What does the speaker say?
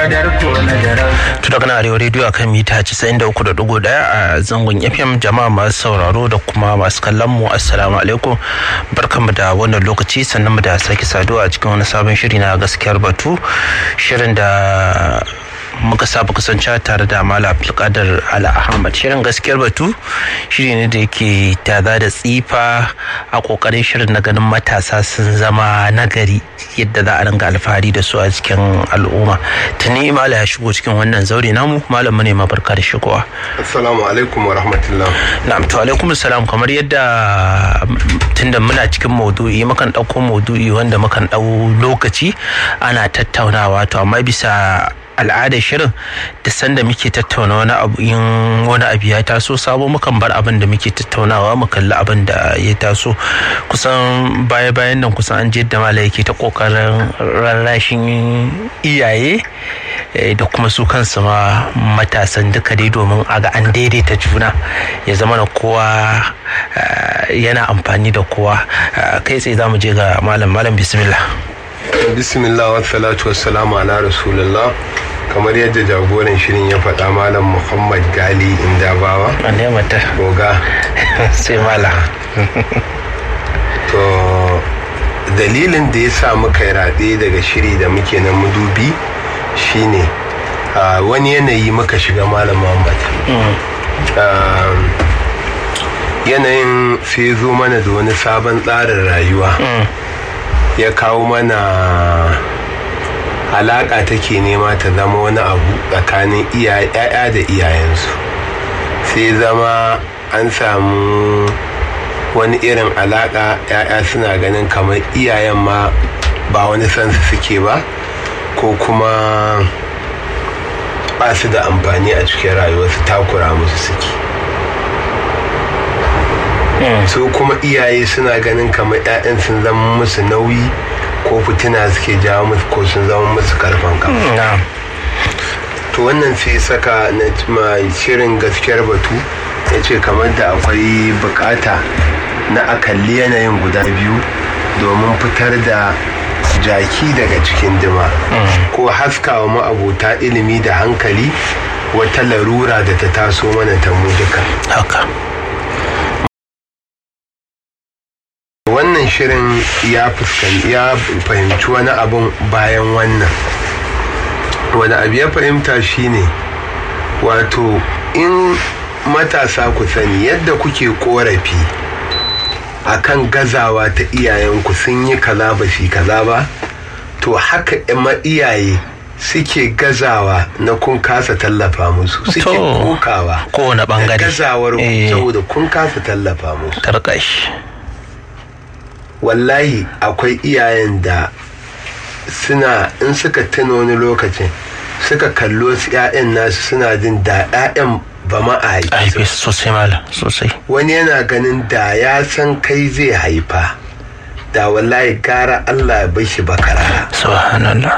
To daga na arewa rediyo akan mita 93.1 a zangon FM jama'a masu sauraro da kuma masu kallon mu assalamu alaikum barkanmu da wannan lokaci sannan mu da sake saduwa a cikin wani sabon shiri na gaskiyar batu shirin da muka saba kasance tare da mala abdulkadir ala ahmad shirin gaskiyar batu shiri ne da yake tada da tsifa a kokarin shirin na ganin matasa sun zama nagari yadda za a ringa alfahari da su a cikin al'umma tuni mala ya shigo cikin wannan zaure namu malam mu ne ma barka da shigowa assalamu alaikum wa rahmatullah na'am to alaikum salam kamar yadda tunda muna cikin maudu'i mukan ɗauko maudu'i wanda mukan ɗau lokaci ana tattaunawa to amma bisa al'adar shirin da sanda muke tattauna wani abu in wani abu ya taso sabo mukan bar abin da muke tattaunawa mu kalli abin da ya taso kusan baya bayan nan kusan an da mala yake ta kokarin rarrashin iyaye da kuma su kansu ma matasan duka dai domin a ga an daidaita juna ya zama na kowa yana amfani da kowa kai tsaye za mu je ga malam malam bismillah bismillah wa salatu wa salamu ala rasulullah kamar yadda jagoran shirin ya faɗa malam muhammad gali indabawa ne mata goga sai mala to dalilin da ya sa muka yi raɗe daga shiri da muke na mudubi shine wani yanayi muka shiga malam muhammad yanayin sai zo mana da wani sabon tsarin rayuwa ya kawo mana alaƙa take nema ta zama wani abu tsakanin ya'ya da iyayensu sai zama an samu wani irin alaƙa ya'ya suna ganin kamar iyayen ma ba wani sansu suke ba ko kuma ba su da amfani a cikin rayuwarsu takura musu suke su kuma iyaye suna ganin kamar 'ya'yan sun zama musu nauyi ko fitina suke jawo musu ko sun zama musu karfan kafa to wannan sai saka na shirin gaskiyar batu ya ce kamar da akwai bukata na akalli yanayin guda biyu domin fitar da jaki daga cikin dima ko haskawa ma'abota ilimi da hankali wata larura da ta taso mana ta mu duka haka wannan shirin ya ya fahimci wani abun bayan wannan wani abu ya fahimta shine wato in matasa ku sani yadda kuke korafi akan gazawa ta iyayenku sun yi kaza ba shi kaza ba to haka ma iyaye suke gazawa na kun kasa tallafa musu suke kokawa kowane bangare gazawar saboda kun kasa tallafa musu tarkashi wallahi akwai iyayen da suna in suka tuna wani lokacin suka kallo su 'ya'yan nasu suna jin da 'ya'yan ba ma a haife sosai mala sosai wani yana ganin da ya san kai zai haifa da wallahi gara Allah ya bar shi bakarara subhanallah